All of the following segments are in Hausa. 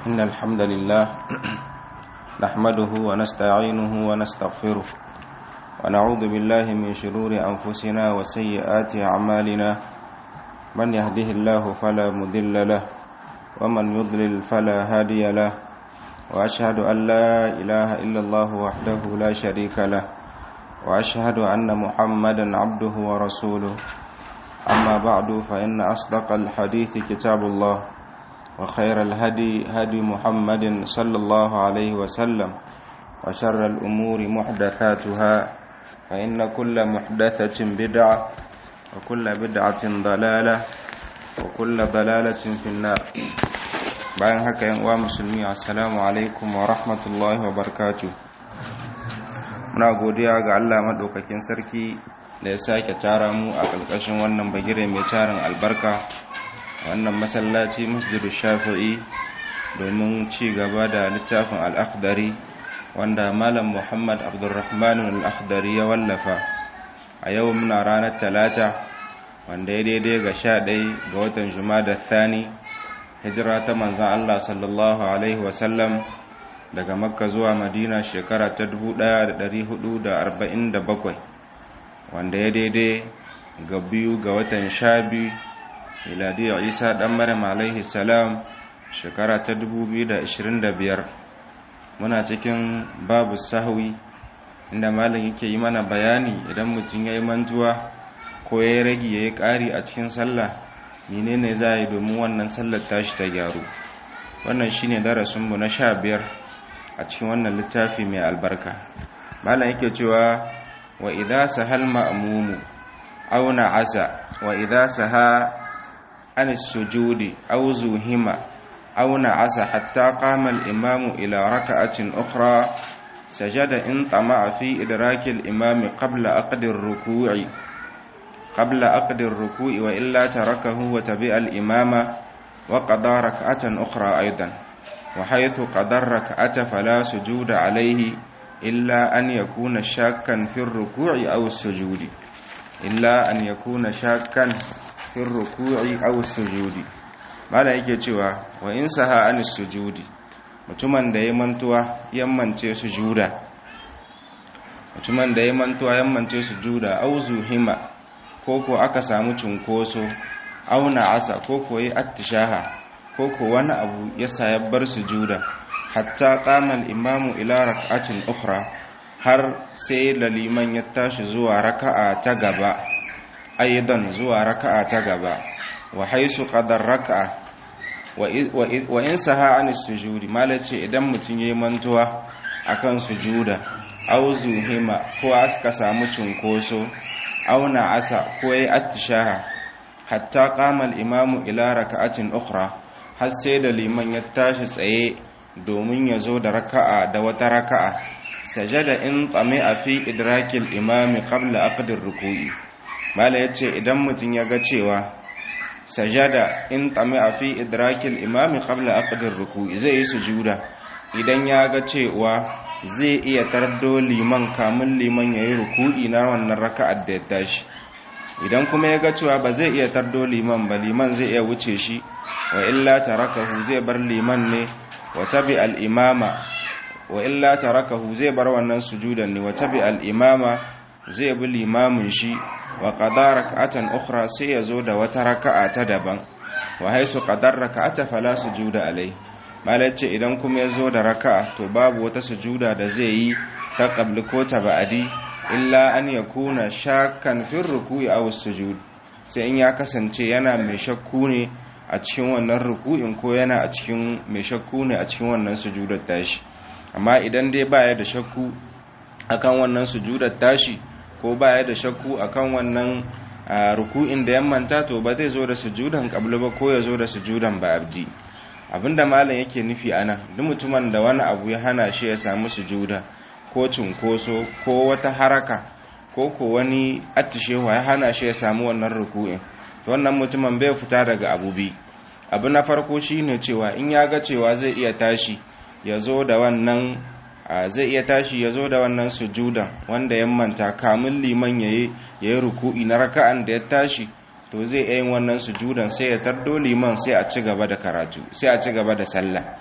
إن الحمد لله نحمده ونستعينه ونستغفره ونعوذ بالله من شرور أنفسنا وسيئات أعمالنا من يهده الله فلا مضل له ومن يضلل فلا هادي له وأشهد أن لا إله إلا الله وحده لا شريك له وأشهد أن محمدا عبده ورسوله أما بعد فإن أصدق الحديث كتاب الله وخير الهدي هدي محمد صلى الله عليه وسلم وشر الأمور محدثاتها فإن كل محدثة بدعة وكل بدعة ضلالة وكل ضلالة في النار bayan haka yan uwa musulmi assalamu alaikum wa rahmatullahi wa barakatuh muna godiya ga Allah madaukakin sarki da ya sake tara mu a ƙarƙashin wannan bagire mai tarin albarka wannan masallaci masjidu shafi'i domin ci gaba da littafin al'akhdari wanda malam muhammad abdurrahman al'akhdari ya wallafa a yau muna ranar talata wanda ya daidai ga sha ɗai ga watan da thani hijira ta manzan allah sallallahu alaihi wasallam daga makka zuwa madina shekara ta 1447 wanda ya daidai ga biyu ga watan sha biyu miladiyar isa ɗan maryam alaihi salam shekara ta 2025 muna cikin babu sahwi inda malam yake yi mana bayani idan mutum ya yi mantuwa ko ya yi ragi ya yi ƙari a cikin sallah menene za a yi domin wannan sallar tashi ta gyaru wannan shine darasinmu na sha biyar a cikin wannan littafi mai albarka malam yake cewa wa idza sahal ma'mumu aw na'asa wa idza saha an as-sujudi aw zuhima aw na'asa hatta qama al-imamu ila raka'atin ukhra sajada in tama'a fi idraki al-imam qabla aqdi ar-ruku'i qabla aqdi ar-ruku'i wa illa tarakahu wa tabi'a al-imama wa qada rak'atan ukhra aidan wa haythu qada ar-rak'ata fala sujuda alayhi إلا أن يكون شاكا في الركوع أو السجود إلا أن يكون شاكا في الركوع أو السجود mala yake cewa wa in saha an sujudi mutumin da ya mantuwa yammance sujuda mutumin da ya mantuwa yammance sujuda au zuhima ko ko aka samu cunkoso au asa ko ko yi attishaha ko ko wani abu ya sayabbar sujuda hatta qamal imamu ila rak'atin ukhra har sai laliman ya tashi zuwa raka'a ta gaba aidan zuwa raka'a ta gaba wa haisu qadar raka'a wa in saha an sujudi malace idan mutun yayi mantuwa akan sujuda aw zuhima ko aka samu cunkoso aw asa ko yayi attishaha hatta qamal imamu ila raka'atin ukhra har sai da liman ya tashi tsaye domin ya zo da raka'a da wata raka'a sajada in tsame a fi idrakil imami qabla aqdir ruku'i mala yace idan mutum ya ga cewa sajada in tsame a fi idrakil imami qabla aqdir ruku'i zai yi sujuda idan ya ga cewa zai iya tardo liman kamun liman yayi ruku'i na wannan raka'ar da ya tashi idan kuma ya ga cewa ba zai iya tardo liman ba liman zai iya wuce shi wa illa tarakahu zai bar liman ne wa tabi al'imama wa illa tarakahu zai bar wannan sujudan ne wa tabi al'imama zai bi limamin shi wa ƙadar raka'atan ukhra sai ya zo da wata raka'a ta daban wa haisu ƙadar raka'ata fala sujuda alai malace idan kuma ya zo da raka'a to babu wata sujuda da zai yi ta ƙabli ko ta ba'adi illa an ya kuna shakkan fin ruku'i a sujud sai in ya kasance yana mai shakku ne a cikin wannan ruku'in ko yana a cikin mai shakku ne a cikin wannan sujudar tashi amma idan dai baya da shakku akan wannan sujudar tashi ko baya da shakku akan wannan ruku'in da ya manta to ba zai zo da sujudan qabla ba ko ya zo da sujudan ba'di abinda malam yake nufi anan duk mutumin da wani abu ya hana shi ya samu sujuda ko cunkoso ko wata haraka ko ko wani attishewa ya hana shi ya samu wannan ruku'in to wannan mutumin bai fita daga abu bi abu na farko shine cewa in ya ga cewa zai iya tashi ya zo da wannan zai iya tashi ya zo da wannan sujudan wanda ya manta kamun liman ya yi ruku'i na raka'an da ya tashi to zai iya yin wannan sujudan sai ya tardo liman sai a ci gaba da karatu sai a ci gaba da sallah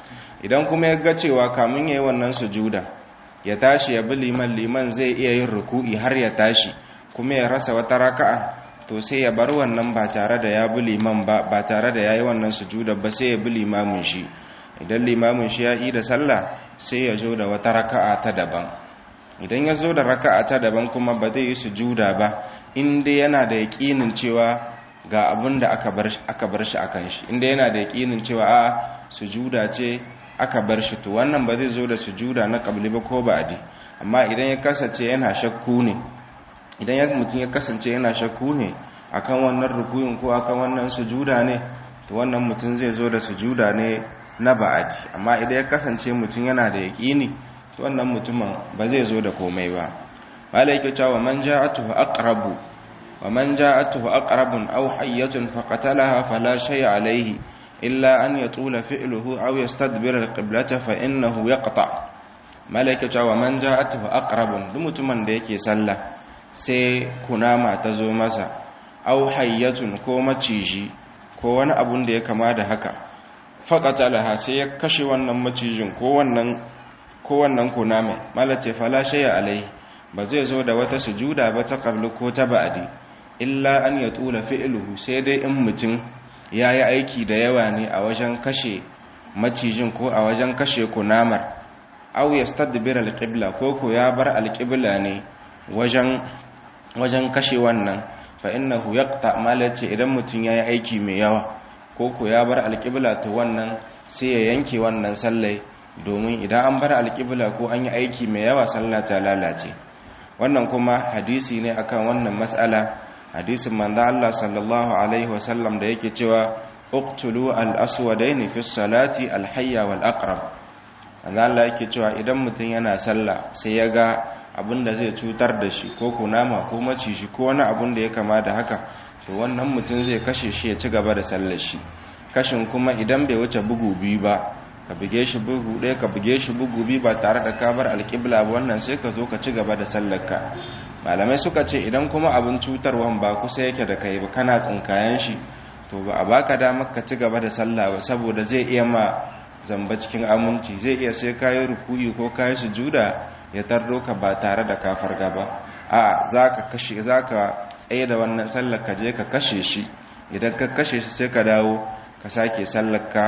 idan kuma ya ga cewa kamun ya yi wannan sujuda ya tashi ya bi liman liman zai iya yin ruku'i har ya tashi kuma ya rasa wata raka'a to sai ya bar wannan ba tare da ya bi liman ba ba tare da ya yi wannan sujuda ba sai ya bi limamin shi idan limamin shi ya yi da sallah sai ya zo da wata raka'a ta daban idan ya zo da raka'a ta daban kuma ba zai yi sujuda ba inda yana da yaƙinin cewa ga abin da aka bar shi akan shi inda yana da yaƙinin cewa a sujuda ce aka bar shi to wannan ba zai zo da sujuda na qabli ba ko ba'di amma idan ya kasance yana shakku ne idan ya mutum ya kasance yana shakku ne akan wannan rukuyin ko akan wannan sujuda ne to wannan mutum zai zo da sujuda ne na ba'adi amma idan ya kasance mutum yana da yaƙini to wannan mutumin ba zai zo da komai ba malai yake cewa man ja'atuhu aqrabu wa man ja'atuhu aqrabun aw hayyatun faqatalaha fala shay'a alayhi illa an yatula fi'luhu aw yastadbira al-qiblata fa innahu yaqta malai yake cewa man ja'atuhu aqrabun duk mutumin da yake sallah sai kunama ta zo masa aw hayyatun ko maciji ko wani abun da ya kama da haka faqatalaha sai ya kashe wannan macijin ko wannan ko wannan kuname malace fala shay'a alai ba zai zo da wata sujuda ba ta qablu ko ta ba'di illa an yatula fi'luhu sai dai in mutum yayi aiki da yawa ne a wajen kashe macijin ko a wajen kashe kunamar aw yastadbir alqibla ko ko ya bar alqibla ne wajen wajen kashe wannan fa innahu yaqta malace idan mutum yayi aiki mai yawa ko ko ya bar alqibla to wannan sai ya yanke wannan sallai domin idan an bar alƙibla ko an yi aiki mai yawa sallah ta lalace wannan kuma hadisi ne akan wannan mas'ala hadisin manzo Allah sallallahu alaihi wasallam da yake cewa uqtulu al-aswadain fi salati al-hayya wal aqrab manzo Allah yake cewa idan mutum yana sallah sai ya ga abinda zai cutar da shi ko kunama ko maciji ko wani abin da ya kama da haka to wannan mutum zai kashe shi ya ci gaba da sallar shi kashin kuma idan bai wuce bugu biyu ba ka buge shi bugu ɗaya ka buge shi bugu biyu ba tare da ka bar alƙibla ba wannan sai ka zo ka ci gaba da sallarka malamai suka ce idan kuma abin cutarwan ba kusa yake da kai ba kana tsinkayen shi to ba a baka damar ka ci gaba da sallah ba saboda zai iya ma zamba cikin aminci zai iya sai kayi rukuyi ko kayi sujuda ya tardo ka ba tare da ka farga ba a zaka kashe zaka tsaye da wannan sallar ka je ka kashe shi idan ka kashe shi sai ka dawo ka sake sallar ka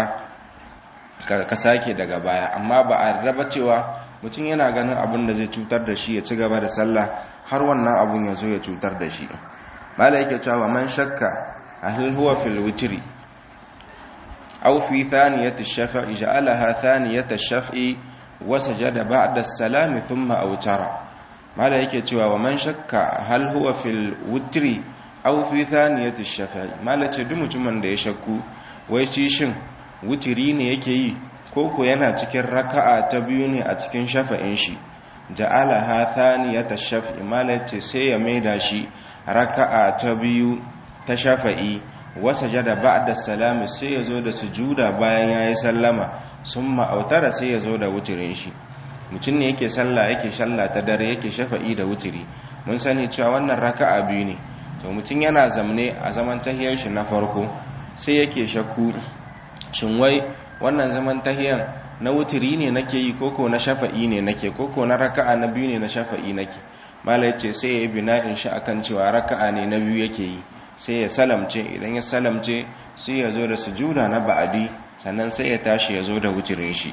ka sake daga baya amma ba a raba cewa mutum yana ganin abin da zai cutar da shi ya ci gaba da sallah har wannan abun ya zo ya cutar da shi mala yake cewa man shakka hal huwa fil witri aw fi thaniyati ash-shaf'i ja'alaha thaniyati ash-shaf'i wa sajada ba'da as-salam thumma awtara mala yake cewa wa man shakka hal huwa fil witri aw fi thaniyati ash-shaf'i mala ce duk mutumin da ya shakku wai shi shin wutiri ne yake yi ko ko yana cikin raka'a ta biyu ne a cikin shafa'in shi ja'ala ha thaniyata shaf'i malace sai ya maida shi raka'a ta biyu ta shafa'i wasajada ba'da salami sai ya zo da sujuda bayan yayi sallama summa autara sai ya zo da wutirin shi mutum ne yake sallah yake shalla ta dare yake shafa'i da wutiri mun sani cewa wannan raka'a biyu ne to mutum yana zamne a zaman tahiyar shi na farko sai yake shakku shin wai wannan zaman tahiyan na wutiri ne nake yi koko na shafa'i ne nake koko na raka'a na biyu ne na shafa'i nake mala yace sai ya yi bina'in shi akan cewa raka'a ne na biyu yake yi sai ya salamce idan ya salamce sai ya zo da sujuda na ba'adi sannan sai ya tashi ya zo da wutirin shi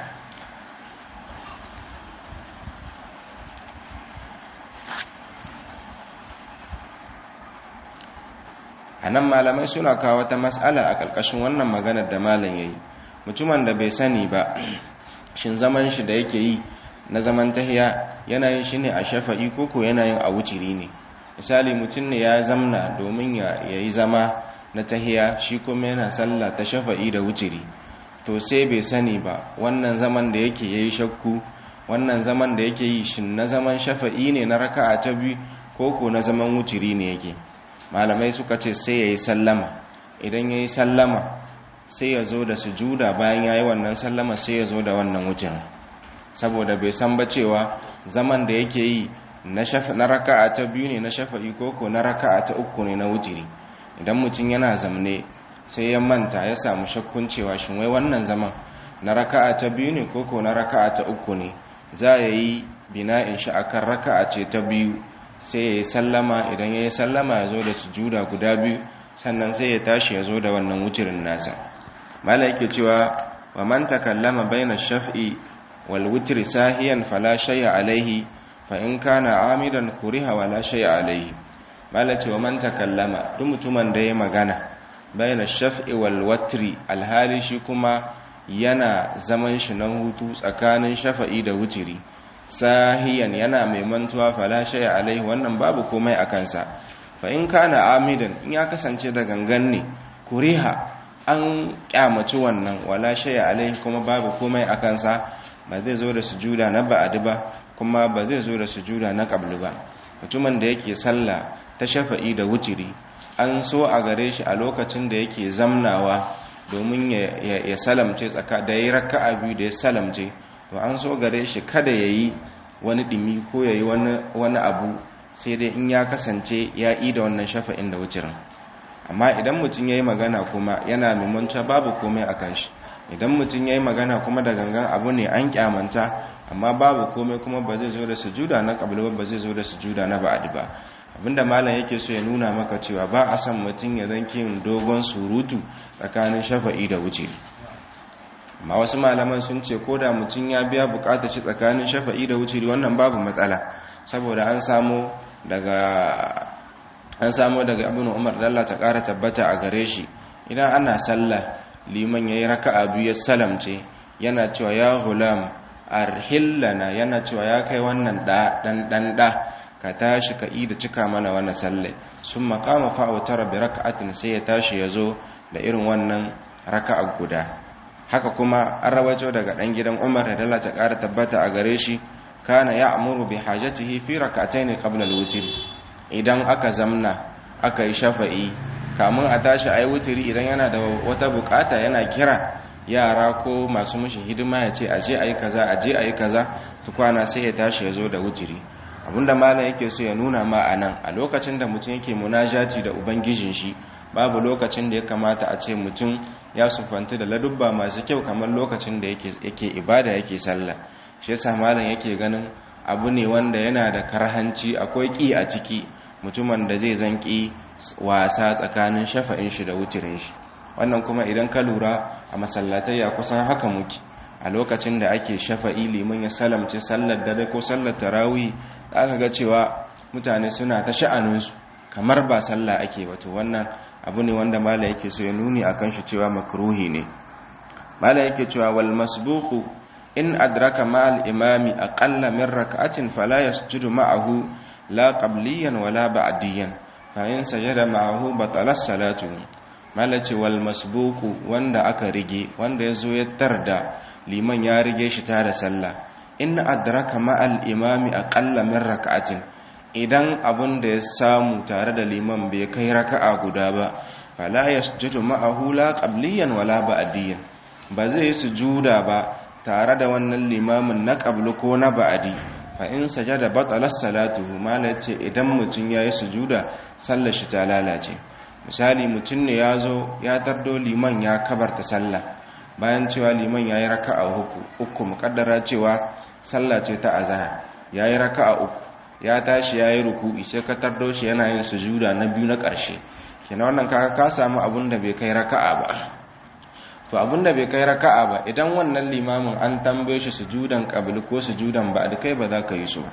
a nan malamai suna kawo wata matsala a ƙarƙashin wannan maganar da malam ya yi mutumin da bai sani ba shin zaman shi da yake yi na zaman tahiya yanayin shi ne a shafa'i koko yanayin a wuciri ne misali mutum ne ya zamna domin ya yi zama na tahiya shi kuma yana sallah ta shafa'i da wuciri to sai bai sani ba wannan zaman da yake ya yi shakku wannan zaman da yake yi shin na zaman shafa'i ne na raka'a ta biyu koko na zaman wuciri ne yake malamai suka ce sai ya yi sallama idan ya yi sallama sai ya zo da sujuda bayan ya yi wannan sallama sai ya zo da wannan wucin saboda bai san ba cewa zaman da yake yi na raka'a ta biyu ne na shafa'i koko na raka'a ta uku ne na wutiri idan mutum yana zamne sai ya manta ya samu shakkun cewa shin wai wannan zaman na raka'a ta biyu ne koko na raka'a ta uku ne za ya yi bina'in shi akan raka'a ce ta biyu sai ya yi sallama idan ya yi sallama ya zo da sujuda guda biyu sannan sai ya tashi ya zo da wannan wucirin nasa mala yake cewa wa man takallama baina shaf'i wal witri sahiyan fala shay'a alaihi fa in kana amidan kuriha wala shay'a alaihi mala ce wa man takallama duk mutumin da ya magana baina shaf'i wal watri alhali shi kuma yana zaman shi na hutu tsakanin shafa'i da wutiri sahiyan yana mai mantuwa fala shay'a alaihi wannan babu komai a kansa fa in kana amidan in ya kasance da gangan ne kuriha an kyamaci wannan wala shay'a alaihi kuma babu komai a kansa ba zai zo da sujuda na ba'adi ba kuma ba zai zo da sujuda na qabli ba mutumin da yake sallah ta shafa'i da wutiri an so a gare shi a lokacin da yake zamnawa domin ya salamce tsaka da yayi raka'a biyu da ya salamce to an so gare shi kada yayi wani dimi ko yayi wani wani abu sai dai in ya kasance ya yi da wannan shafa'in da wucirin amma idan mutum ya yi magana kuma yana mimanta babu komai a kan shi idan mutum ya yi magana kuma da gangan abu ne an kyamanta amma babu komai kuma ba zai zo da sujuda na ƙabilwa ba zai zo da sujuda na ba'adi ba abinda malam yake so ya nuna maka cewa ba a san mutum ya zanki yin dogon surutu tsakanin shafa'i da wuciri amma wasu malaman sun ce ko da mutum ya biya bukatar shi tsakanin shafa'i da wuciri wannan babu matsala saboda an samu daga an samu daga ibnu umar dalla ta kara tabbata a gare shi idan ana sallah liman yayi raka'a biyu ya salamce yana cewa ya hulam arhillana yana cewa ya kai wannan da dan dan da ka tashi ka yi da cika mana wannan sallai sun makama fa'autara bi raka'atin sai ya tashi ya zo da irin wannan raka'a guda haka kuma an rawaito daga ɗan gidan umar da dala ta ƙara tabbata a gare shi kana ya amuru bi hajatihi fi raka'atayn qabla al-witr idan aka zamna aka yi shafa'i kamun a tashi ayi wutiri idan yana da wata bukata yana kira yara ko masu mishi hidima ya ce aje ayi kaza aje ayi kaza tukwana sai ya tashi ya zo da wutiri abinda malam yake so ya nuna ma a nan a lokacin da mutum yake munajati da ubangijin shi babu lokacin da ya kamata a ce mutum ya sufanta da ladubba masu kyau kamar lokacin da yake ibada yake sallah shi yasa malam yake ganin abu ne wanda yana da karhanci akwai ki a ciki mutumin da zai zanki wasa tsakanin shafa'in shi da wutirin shi wannan kuma idan ka lura a masallatai ya kusan haka muke a lokacin da ake shafa'i liman ya salamce sallar dare ko sallar tarawih da aka ga cewa mutane suna ta sha'aninsu kamar ba sallah ake wato wannan abu ne wanda mala yake so ya nuni akan shi cewa makruhi ne mala yake cewa wal masbuqu in adraka ma'al imami aqalla min rak'atin fala yasjudu ma'ahu la qabliyan wala ba'diyan fa in sajada ma'ahu batala salatu mala ce wal masbuqu wanda aka rige wanda yazo ya tarda liman ya rige shi ta da sallah in adraka ma'al imami aqalla min rak'atin idan abun da ya samu tare da liman bai kai raka'a guda ba fala yasjudu ma'ahu la qabliyan wala ba'diyan ba zai sujuda ba tare da wannan limamin na qablu ko na ba'di fa in sajada batalas salatuhu mala ce idan mutun yayi sujuda sallar shi ta lalace misali mutun ne yazo ya tardo liman ya kabarta sallah bayan cewa liman ya yi raka'a uku uku mukaddara cewa sallah ce ta azahar ya yi raka'a uku ya tashi ya yi ruku'i sai ka tardo shi yana yin sujuda na biyu na ƙarshe kenan wannan kaka ka samu abin da bai kai raka'a ba to abin da bai kai raka'a ba idan wannan limamin an tambaye shi sujudan qabli ko sujudan ba da kai ba za ka yi su ba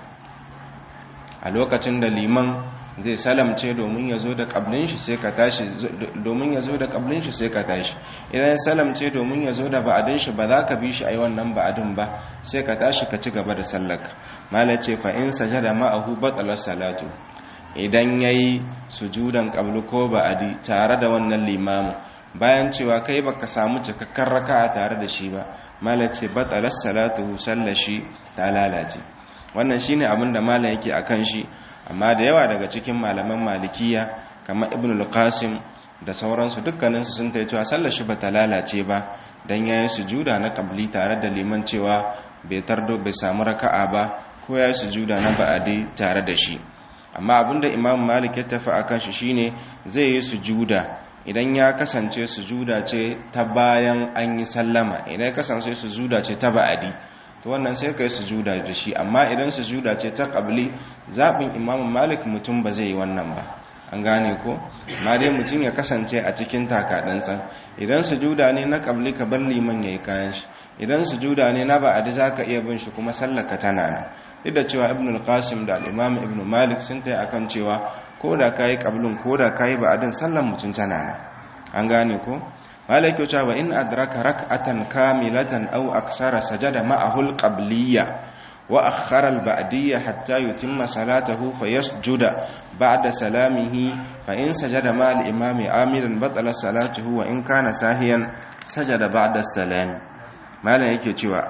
a lokacin da liman zai salamce domin ya zo da ƙablin shi sai ka tashi domin ya zo da ƙablin shi sai ka tashi idan ya salamce domin ya zo da ba'adin shi ba za ka bi shi a yi wannan ba'adin ba sai ka tashi ka ci gaba da sallaka mala ce fa in sajada ma'ahu batsalar salatu idan ya yi sujudan ƙablu ko ba'adi tare da wannan limamu bayan cewa kai baka samu cikakken raka'a tare da shi ba mala ce batsalar salatu sallashi ta lalace wannan shine abin da mala yake akan shi amma da yawa daga cikin malaman malikiya kamar ibn al-qasim da sauransu dukkaninsu sun ta cewa sallar shi bata lalace ba dan yayin sujuda na qabli tare da liman cewa bai tardo bai samu raka'a ba ko yayin sujuda na ba'adi tare da shi amma abinda imam malik ya tafi akan shi shine zai yi sujuda idan ya kasance sujuda ce ta bayan an yi sallama idan ya kasance sujuda ce ta ba'adi to wannan sai kai sujuda da shi amma idan sujuda ce ta qabli zabin imam malik mutum ba zai yi wannan ba an gane ko ma dai mutum ya kasance a cikin takaɗansa idan sujuda ne na qabli ka bar liman yayi kayan shi idan sujuda ne na ba'adi zaka iya bin shi kuma sallaka tana nan duk da cewa ibn al-qasim da al-imam ibn malik sun tayi akan cewa ko da kayi qablun ko da kayi ba'adin sallan mutum tana nan an gane ko malik ya cewa in adraka rak'atan kamilatan aw aksara sajada ma'ahu al-qabliyya wa akhara al-ba'diyya hatta yutimma salatahu fayasjuda ba'da salamihi fa in sajada ma al-imami amiran batala salatuhu wa in kana sahiyan sajada ba'da salam malam yake cewa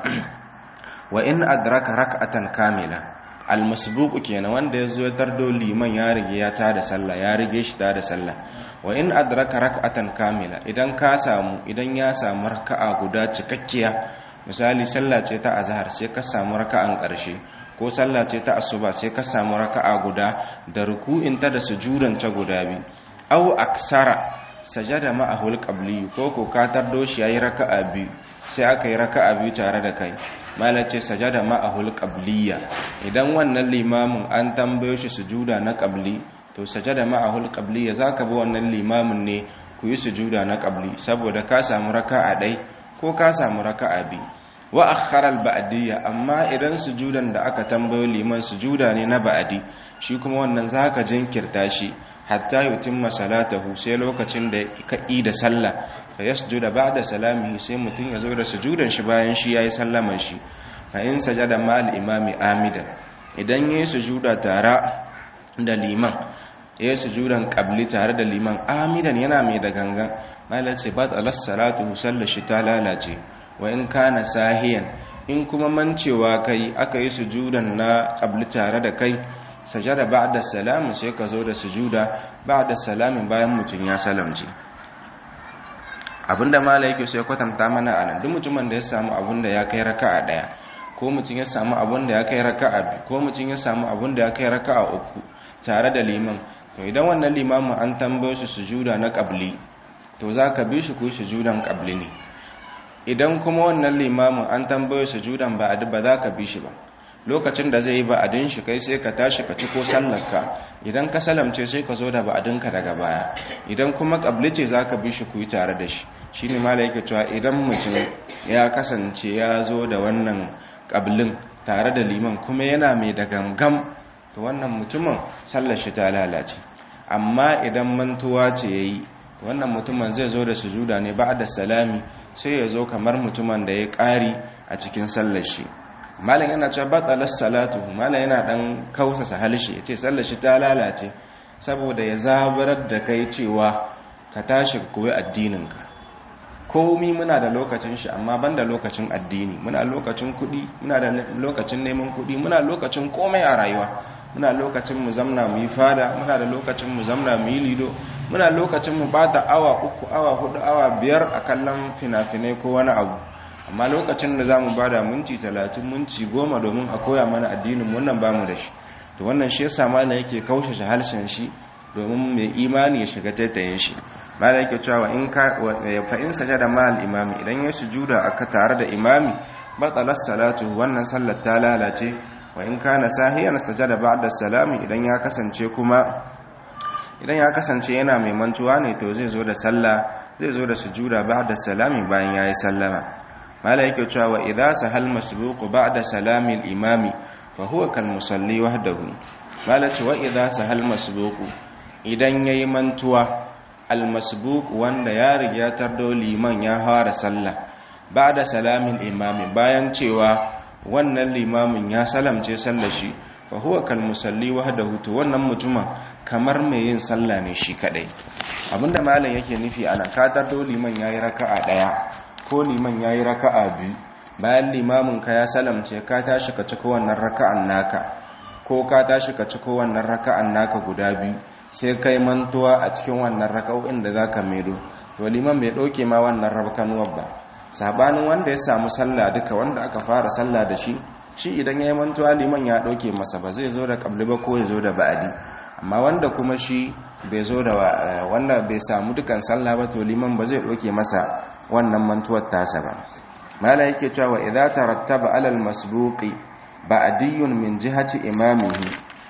wa in adraka rak'atan kamila almasbuq kenan wanda yazo ya tardo liman ya rige ya tada sallah ya rige shi tada sallah wa in adraka rak'atan kamila idan ka samu idan ya samu raka'a guda cikakkiya misali sallah ce ta azhar sai ka samu raka'an karshe ko sallah ce ta asuba sai ka samu raka'a guda da ruku'in ta da sujudan ta guda biyu aw aksara sajada ma'ahu alqabli ko ko ka tardo shi yayi raka'a biyu sai aka yi raka'a biyu tare da kai malace sajada ma'ahul qabliya idan wannan limamin an tambayo shi sujuda na qabli to sajada ma'ahul qabliya zaka bi wannan limamin ne ku yi sujuda na qabli saboda ka samu raka'a dai ko ka samu raka'a bi wa akhara al ba'diyya amma idan sujudan da aka tambayo liman sujuda ne na ba'di shi kuma wannan zaka jinkirta shi hatta yutimma salatahu sai lokacin da ka da sallah fa yasjuda ba'da salamihi sai mutun ya zo da sujudan shi bayan shi yayi sallaman shi fa in sajada ma'al imami amidan idan yayi sujuda tare da liman yayi sujudan qabli tare da liman amidan yana mai da gangan malace bat alas salatu sallashi ta lalace wa in kana sahiyan in kuma mancewa kai aka yi sujudan na qabli tare da kai sajada ba'da salam sai ka zo da sujuda ba'da salamin bayan mutun ya salamce abinda mala yake so ya kwatanta mana anan duk mutumin da ya samu abinda ya kai raka'a daya ko mutum ya samu abinda ya kai raka'a biyu ko mutum ya samu abinda ya kai raka'a uku tare da liman to idan wannan limamin an tambaye shi sujuda na qabli to zaka bi shi ko sujudan qabli ne idan kuma wannan limamin an tambaye sujudan ba ba za ka bi shi ba lokacin da zai yi ba'adin shi kai sai ka tashi ka ci ko sallarka idan ka salamce sai ka zo da ba'adinka daga baya idan kuma kabli ce za ka bi shi ku yi tare da shi shi ne mala yake cewa idan mutum ya kasance ya zo da wannan kablin tare da liman kuma yana mai da gangam to wannan mutumin sallar shi ta lalace amma idan mantuwa ce ya yi wannan mutumin zai zo da sujuda ne ba da salami sai ya zo kamar mutumin da ya ƙari a cikin sallar shi malam yana cewa batalar salatu malam yana dan kausasa halshe yace sallar shi ta lalace saboda ya zabarar da kai cewa ka tashi ka koyi addininka komi muna da lokacin shi amma banda lokacin addini muna lokacin kudi muna da lokacin neman kudi muna lokacin komai a rayuwa muna lokacin mu zamna mu yi fada muna da lokacin mu zamna mu yi lido muna lokacin mu bata awa uku awa hudu awa biyar a kallon fina-finai ko wani abu amma lokacin da za mu ba da minti talatin minti goma domin a koya mana addinin wannan ba mu da shi to wannan shi yasa mana yake kaushe harshen shi domin mai imani ya shiga taitayin shi mala yake cewa in ka fa in sajada ma al imami idan ya sujuda aka tare da imami batalas salatu wannan sallar ta lalace wa in kana sahiyan sajada ba'da salami idan ya kasance kuma idan ya kasance yana mai mantuwa ne to zai zo da sallah zai zo da sujuda ba'da salami bayan yayi sallama mala yake cewa wa idza sahal masbuqu ba'da salami al-imami fa huwa kal musalli wahdahu mala ce wa idza sahal masbuqu idan yayi mantuwa al-masbuq wanda ya riga tardo liman ya fara sallah ba'da salamin imami bayan cewa wannan limamin ya salamce sallar shi fa huwa kal musalli wahdahu to wannan mutumin kamar mai yin sallah ne shi kadai abinda malam yake nufi ana ka tardo liman yayi raka'a daya ko liman ya yi raka'a biyu bayan limamin ka ya salamce ka tashi ka ciko wannan raka'an naka ko ka tashi ka ciko wannan raka'an naka guda biyu sai kai mantuwa a cikin wannan raka'o'in da zaka maido to liman bai ɗauke ma wannan rabkanuwar ba sabanin wanda ya samu sallah duka wanda aka fara sallah da shi shi idan ya yi mantuwa liman ya ɗauke masa ba zai zo da ƙabli ba ko ya zo da ba'adi amma wanda kuma shi bai zo da wanda bai samu dukan sallah ba to liman ba zai doke masa wannan mantuwar tasa ba mala yake cewa idza tarattaba alal masbuqi ba'diyun min jihati imamihi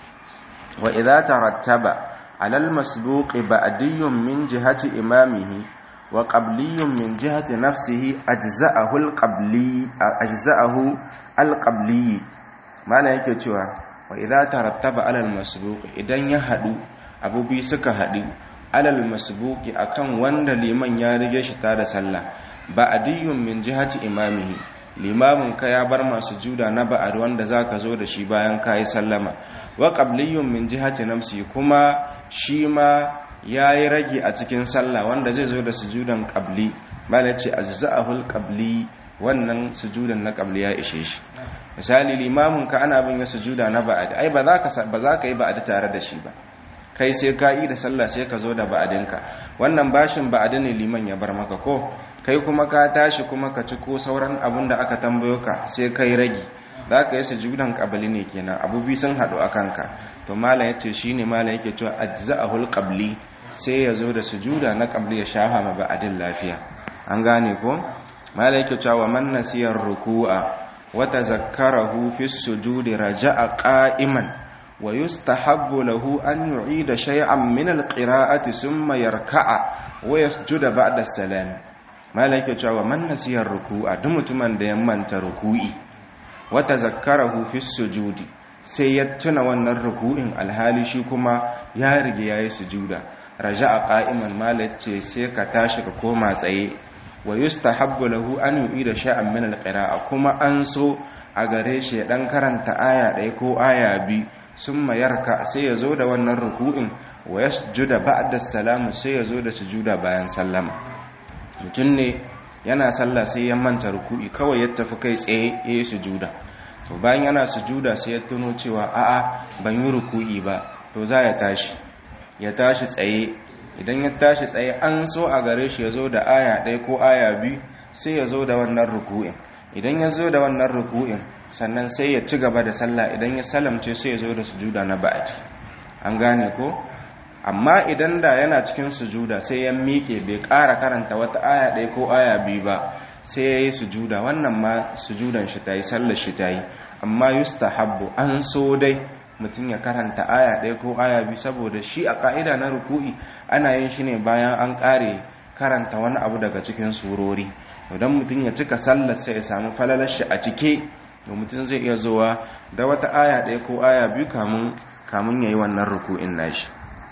wa idza tarattaba alal masbuqi ba'diyun min jihati imamihi wa qabliyun min jihati nafsihi ajza'ahu al-qabli ajza'ahu al-qabli mala yake cewa wa idza tarattaba alal masbuqi idan ya hadu abubi suka hadu alal masbuqi akan wanda liman ya rige shi ta da sallah ba'diyun min jihati imamihi limamin ka ya bar masu juda na ba'ad wanda zaka zo da shi bayan kai sallama wa qabliyun min jihati nafsi kuma shi ma yayi rage a cikin sallah wanda zai zo da sujudan qabli mala ce azza'ahul qabli wannan sujudan na qabli ya ishe shi misali limamin ka ana bin ya sujuda na ba'ad ai ba za ka ba za ka yi ba'ad tare da shi ba kai sai ka yi da sallah sai ka zo da ba'adinka wannan bashin ba'adi ne liman ya bar maka ko kai kuma ka tashi kuma ka ci ko sauran abun da aka tambayo ka sai kai ragi za ka yi sujudan qabli ne kenan abu bi sun haɗu a kanka to malam yace shine malam yake cewa ajza'ahul qabli sai ya zo da sujuda na qabli ya shafa ma ba'adin lafiya an gane ko malam yake cewa man nasiyar ruku'a wa tazakkarahu fi sujudi raja'a qa'iman wa yustahabbu lahu an yu'ida shay'an min al-qira'ati thumma yarka'a wa yasjuda ba'da as-salam malaka cewa man nasiya ruku'a duk mutumin da ya manta ruku'i wa tazakkarahu fi sujudi sai ya tuna wannan ruku'in alhali shi kuma ya rige yayi sujuda raja'a qa'iman malace sai ka tashi ka koma tsaye wa yustahabbu lahu an yu'ida shay'an min al-qira'a kuma an so a gare shi dan karanta aya ɗaya ko aya bi summa yarka sai ya zo da wannan ruku'in wa yasjuda ba'da salamu sai ya zo da sujuda bayan sallama mutum ne yana sallah sai ya manta ruku'i kawai ya tafi kai tsaye yayi sujuda to bayan yana sujuda sai ya tuno cewa a'a ban yi ruku'i ba to za ya tashi ya tashi tsaye idan ya tashi tsaye an so a gare shi ya zo da aya ɗaya ko aya biyu sai ya zo da wannan ruku'in idan ya zo da wannan ruku'in sannan sai ya ci gaba da sallah idan ya salamce sai ya zo da sujuda na ba'ati an gane ko amma idan da yana cikin sujuda sai ya miƙe bai ƙara karanta wata aya ɗaya ko aya biyu ba sai ya yi sujuda wannan ma sujudan shi ta yi sallar shi ta yi amma yustahabbu an so dai mutum ya karanta aya ɗaya ko aya biyu saboda shi a ƙa'ida na ruku'i ana yin shi ne bayan an ƙare karanta wani abu daga cikin surori idan mutum ya cika sallar sai ya samu falalar shi a cike da mutum zai iya zuwa da wata aya ɗaya ko aya biyu kamun kamun yayi wannan ruku'in nashi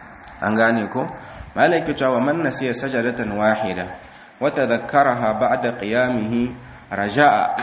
an gane ko malaka cewa man nasiya sajadatan wahida wa tadhakkaraha ba'da qiyamihi raja'a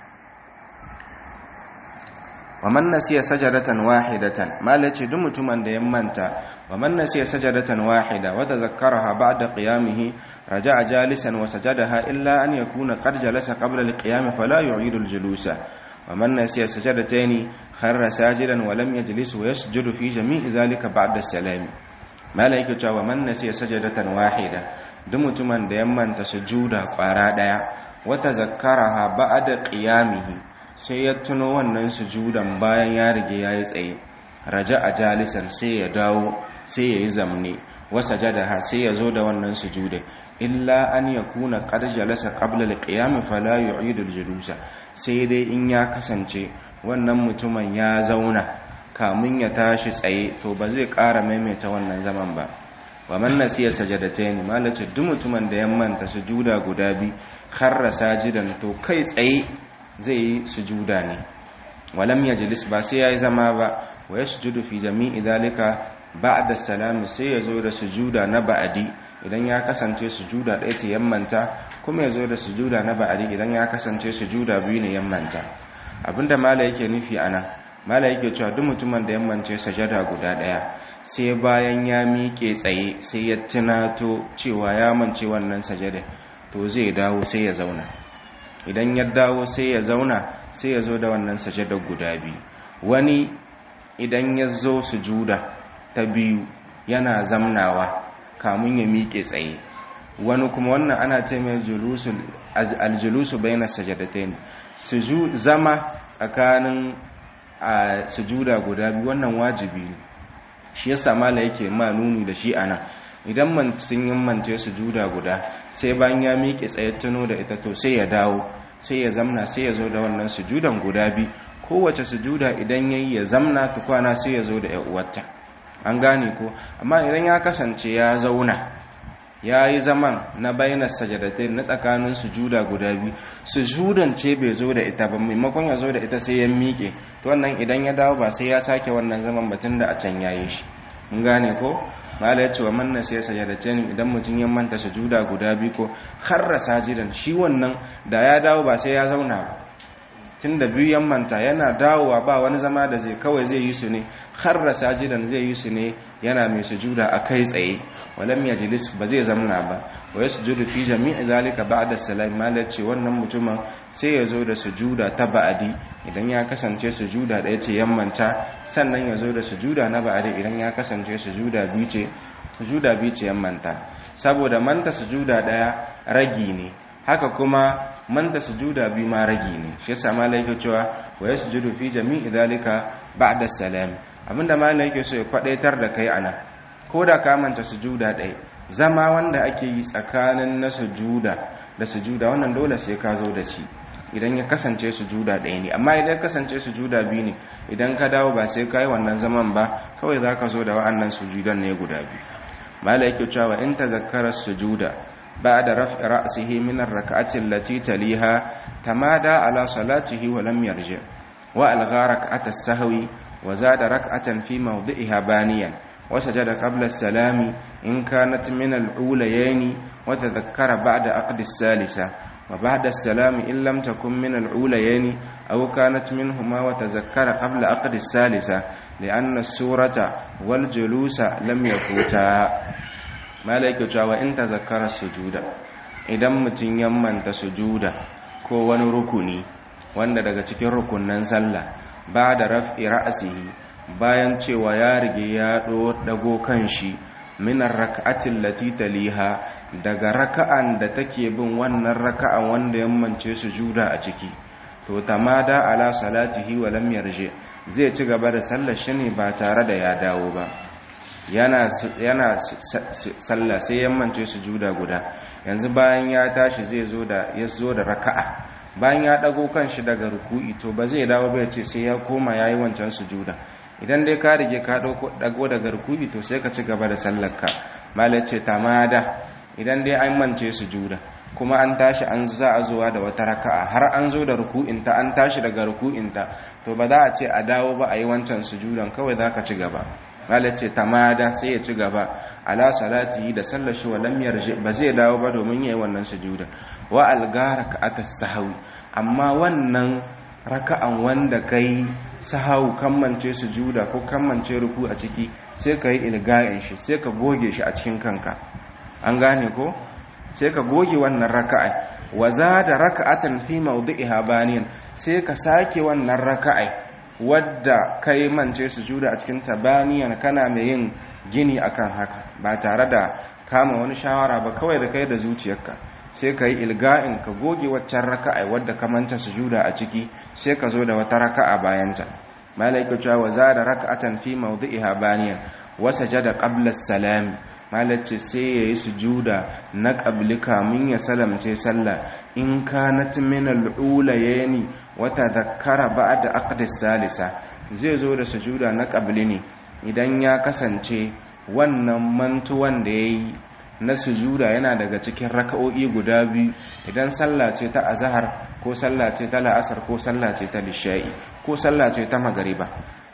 wa man nasiya sajadatan wahidatan malace duk mutumin da ya manta wa man nasiya sajadatan wahida wa tadhakkaraha ba'da qiyamihi raja'a jalisan wa sajadaha illa an yakuna qad jalasa qabla al-qiyam fala yu'idu al-julusa wa man nasiya sajadatayn kharra sajidan wa lam yajlis wa yasjudu fi jami'i dhalika ba'da as-salam malaike cewa man nasiya sajadatan wahida duk mutumin da ya manta sujuda kwara daya wa tadhakkaraha ba'da qiyamihi sai ya tuno wannan sujudan bayan ya rige ya yi tsaye raja a jalisan sai ya dawo sai ya yi zamne wasa jadaha sai ya zo da wannan sujudan illa an ya kuna jalasa qabla al-qiyam fala yu'idu al-julusa sai dai in ya kasance wannan mutumin ya zauna kamun ya tashi tsaye to ba zai ƙara maimaita wannan zaman ba wa man nasiya sajadatayn malace duk mutumin da ya manta sujuda guda bi kharra sajidan to kai tsaye zai yi sujuda ne walam yajlis ba sai yayi zama ba wa yasjudu fi jami'i dalika ba'da salam sai yazo da sujuda na ba'di idan ya kasance sujuda ɗaya ce yammanta kuma yazo da sujuda na ba'di idan ya kasance sujuda biyu ne yammanta abinda mala yake nufi ana mala yake cewa duk mutumin da yammance sajada guda ɗaya sai bayan ya miƙe tsaye sai ya tunato cewa ya mance wannan sajada to zai dawo sai ya zauna idan ya dawo sai ya zauna sai ya zo da wannan sajadar guda biyu wani idan ya zo sujuda ta biyu yana zamnawa kamun ya miƙe tsaye wani kuma wannan ana ce mai aljulusu bayan sajadatain zama tsakanin a sujuda guda biyu wannan wajibi ne shi yasa mala yake ma nuni da shi ana idan man sun yi mance sujuda guda sai bayan ya miƙe tsaye tuno da ita to sai ya dawo sai ya zamna sai ya zo da wannan sujudan guda bi kowace sujuda idan yayi ya zamna tukwana sai ya zo da uwarta an gane ko amma idan ya kasance ya zauna ya yi zaman na bayanar sajadatai na tsakanin sujuda guda biyu sujudan ce bai zo da ita ba maimakon ya zo da ita sai ya miƙe to wannan idan ya dawo ba sai ya sake wannan zaman batun da a can ya yi shi mun gane ko mala ya ce wa manna sai sajadatai idan mutum ya manta sujuda guda biyu ko harra sajidan shi wannan da ya dawo ba sai ya zauna ba tun da biyu yan manta yana dawowa ba wani zama da zai kawai zai yi su ne harra sajidan zai yi su ne yana mai sujuda a kai tsaye walam yajlis ba zai zamna ba wa yasjudu fi jami'i zalika ba'da salam malace wannan mutumin sai ya zo da sujuda ta ba'adi idan ya kasance sujuda ɗaya ce yammanta sannan ya zo da sujuda na ba'adi idan ya kasance sujuda biyu ce sujuda biyu ce yammanta saboda manta sujuda ɗaya ragi ne haka kuma manta sujuda biyu ma ragi ne shi yasa malai yake cewa wa yasjudu fi jami'i zalika ba'da salam abinda malai yake so ya kwadaitar da kai ana ko da ka manta sujuda ɗaya zama wanda ake yi tsakanin na sujuda da sujuda wannan dole sai ka zo da shi idan ya kasance sujuda ɗaya ne amma idan kasance sujuda biyu ne idan ka dawo ba sai ka yi wannan zaman ba kawai za ka zo da wa'annan sujudan ne guda biyu mala yake cewa in ta zakkara sujuda ba da raf'i ra'sihi min ar-rak'ati allati taliha tamada ala salatihi wa lam yarji wa algha rak'ata as-sahwi wa zada rak'atan fi mawdi'iha baniyan وسجد قبل السلام إن كانت من الأوليين وتذكر بعد عقد الثالثة وبعد السلام إن لم تكن من الأوليين أو كانت منهما وتذكر قبل عقد الثالثة لأن السورة والجلوس لم يفوتا ما لك جاوى إن تذكر السجود إذا متن يمن تسجود ko wani rukuni wanda daga cikin rukunan sallah ba da raf'i ra'sihi bayan cewa ya rige ya dago kanshi minar raka'atin lati taliha daga raka'an da take bin wannan raka'an wanda yammance su juda a ciki to tamada ala salatihi wa lam yarji zai ci gaba da sallar shi ne ba tare da ya dawo ba yana yana sallah sai yammance su juda guda yanzu bayan ya tashi zai zo da ya zo da raka'a bayan ya dago kanshi daga ruku'i to ba zai dawo ba ya ce sai ya koma yayi wancan sujuda idan dai ka rige ka dago daga ruku'i to sai ka ci gaba da sallarka malai ce tamada idan dai an mance sujuda kuma an tashi an za a zuwa da wata raka'a har an zo da ruku'inta an tashi daga ruku'inta to ba za a ce a dawo ba a yi wancan sujudan kawai za ka ci gaba malai ce tamada sai ya ci gaba ala salati da sallar shi wa lam yarji ba zai dawo ba domin yayi wannan sujudan wa algara ka atas sahawi amma wannan raka'an wanda kai sahau kammance sujuda ko kammance ruku a ciki sai ka yi ilga'in shi sai ka goge shi a cikin kanka an gane ko sai ka goge wannan raka'a wa da raka'atan fi mawdi'iha baniyan sai ka sake wannan raka'a wadda kai mance sujuda a cikin tabaniyan kana mai yin gini akan haka ba tare da kama wani shawara ba kawai da kai da zuciyarka sai ka yi ilga'in ka goge waccan raka'a wadda ka manta sujuda a ciki sai ka zo da wata raka'a bayanta malaika cewa wa zada raka'atan fi mawdi'iha baniyan wa sajada qabla as-salam malace sai yayi sujuda na qabli kamin ya salamce sallah in kanat min al-ulayni wa tadhakkara ba'da aqdi salisa zai zo da sujuda na qabli ne idan ya kasance wannan mantuwan da yayi na sujuda yana daga cikin raka'o'i guda biyu idan sallah ce ta azhar ko sallah ce ta la'asar ko sallah ce ta lisha'i ko sallah ce ta magariba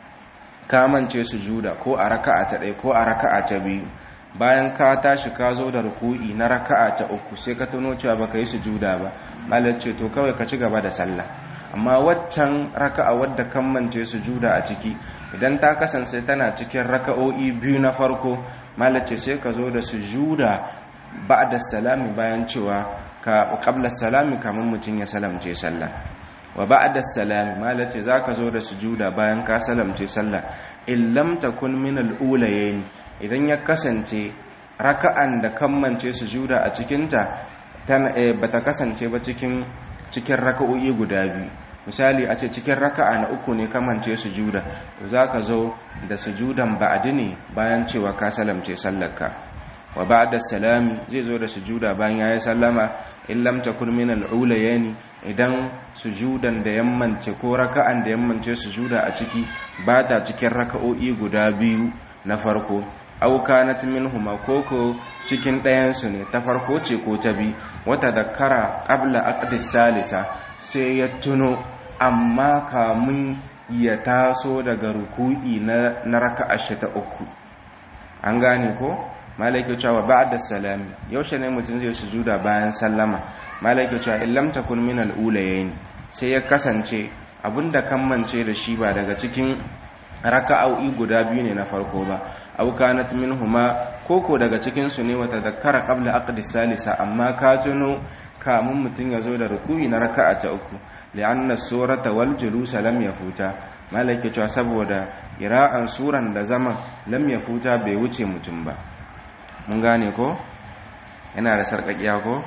kamance sujuda ko a raka'a ta ɗaya ko a raka'a ta biyu bayan ka tashi ka zo da ruku'i na raka'a ta uku sai ka tuno cewa baka yi sujuda ba malar ce to kawai ka ci gaba da sallah amma waccan raka'a wadda kan mance sujuda a ciki idan ta kasance tana cikin raka'o'i biyu na farko malar ce sai ka zo da sujuda ba'da salami bayan cewa ka qabla salami kamar mutum ya salamce sallah wa ba'da salami malar ce zaka zo da sujuda bayan ka salamce sallah in lam takun min al-ulayayn idan ya kasance raka'an da kammance sujuda a cikinta ba ta kasance ba cikin cikin raka'o'i guda biyu misali a ce cikin raka'a na uku ne kamance sujuda to zaka zo da sujudan ba'di ne bayan cewa ka salamce sallarka wa ba'da salami zai zo da sujuda bayan yayi sallama in lam takun min al-ulayani idan sujudan da yammance ko raka'an da yammance sujuda a ciki ba ta cikin raka'o'i guda biyu na farko aw kanat minhuma koko cikin ɗayan su ne ta farko ce ko ta bi wata dakkara qabla aqdi salisa sai ya tuno amma kamun ya taso daga ruku'i na na raka'a ta uku an gane ko malaika cewa ba'da salami yaushe ne mutum zai sujuda bayan sallama malaika cewa in lam takun min al-ulayayn sai ya kasance abinda kammance da shi ba daga cikin raka'o'i guda biyu ne na farko ba aw kanat minhuma koko daga cikin su ne wata zakkara qabla aqdi salisa amma ka tuno kamun mutun yazo da ruku'i na raka'a ta uku li'anna surata wal julusa lam yafuta malaika cewa saboda ira'an suran da zaman lam yafuta bai wuce mutum ba mun gane ko yana da sarkakiya ko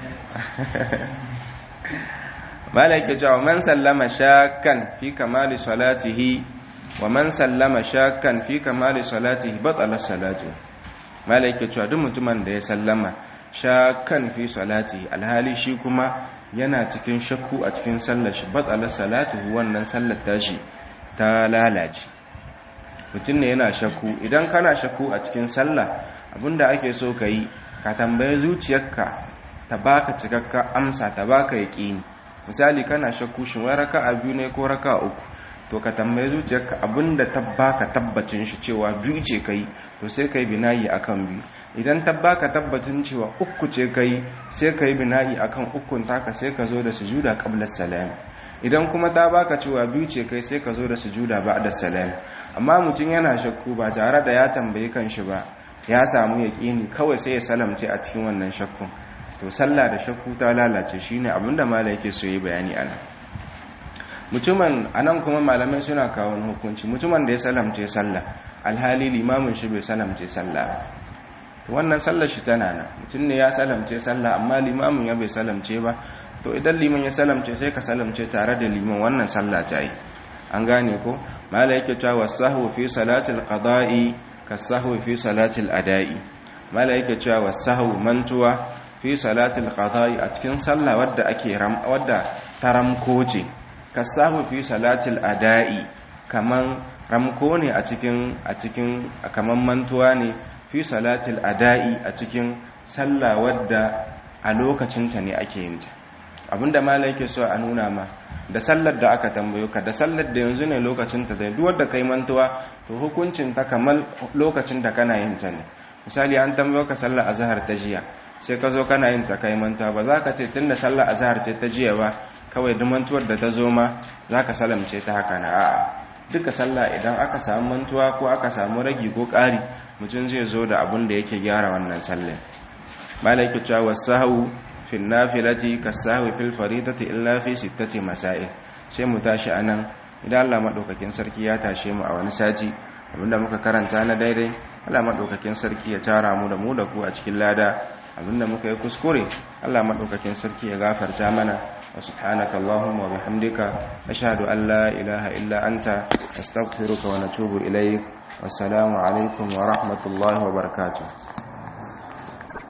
malaika cewa man sallama shakkan fi kamali salatihi wa man sallama shakkan fi kamali salatihi batala salatu malaika cewa duk mutumin da ya sallama shakkan fi salatihi alhali shi kuma yana cikin shakku a cikin sallar shi batala salatu wannan sallar tashi ta lalace mutum ne yana shakku idan kana shakku a cikin sallah abinda ake so ka yi ka tambaye zuciyarka ta baka cikakka amsa ta baka yaƙini misali kana shakku shin wai raka'a biyu ne ko raka'a uku to ka tambaye zuciyarka abinda ta baka tabbacin shi cewa biyu ce kai to sai kai binayi akan biyu idan ta baka tabbacin cewa uku ce kai sai kai binayi akan ukun taka sai ka zo da sujuda qabla salam idan kuma ta baka cewa biyu ce kai sai ka zo da sujuda ba'da salam amma mutum yana shakku ba tare da ya tambaye kanshi ba ya samu yaqini kawai sai ya salamce a cikin wannan shakkun to sallah da shakku ta lalace shine abinda malai yake so yi bayani anan mutumin anan kuma malamai suna kawo hukunci mutumin da ya salamce sallah alhali limamin shi bai salamce sallah ba to wannan sallar shi tana nan mutum ne ya salamce sallah amma limamin ya bai salamce ba to idan liman ya salamce sai ka salamce tare da liman wannan sallah ta yi an gane ko mala yake cewa wasahu fi salatil qada'i kasahu fi salatil ada'i mala yake cewa wasahu mantuwa fi salatil qada'i a cikin sallah wadda ake ram wadda taramko ce kasahu fi salatil ada'i kaman ramko ne a cikin a cikin kaman mantuwa ne fi salatil ada'i a cikin sallah wadda a lokacinta ne ake yin ta abinda mala yake so a nuna ma da sallar da aka tambayo ka da sallar da yanzu ne lokacinta da duk wanda kai mantuwa to hukuncin ta kamar lokacin da kana yin ta ne misali an tambayo ka sallar azhar ta jiya sai ka zo kana yin ta kai mantuwa ba za ka ce tunda sallar azhar ce ta jiya ba kawai duk mantuwar da ta zo ma za ka salamce ta haka na a'a duka sallah idan aka samu mantuwa ko aka samu ragi ko ƙari mutum zai zo da abin da yake gyara wannan sallar malaki cewa wasahu fi nafilati kasahu fil faridati illa fi sittati masail sai mu tashi anan idan Allah madaukakin sarki ya tashe mu a wani sati abinda muka karanta na daidai Allah madaukakin sarki ya tara mu da mu da ku a cikin lada abinda muka yi kuskure Allah madaukakin sarki ya gafarta mana wa subhanaka allahumma wa bihamdika ashhadu an la ilaha illa anta astaghfiruka wa natubu ilaik wassalamu alaikum wa rahmatullahi wa barakatuh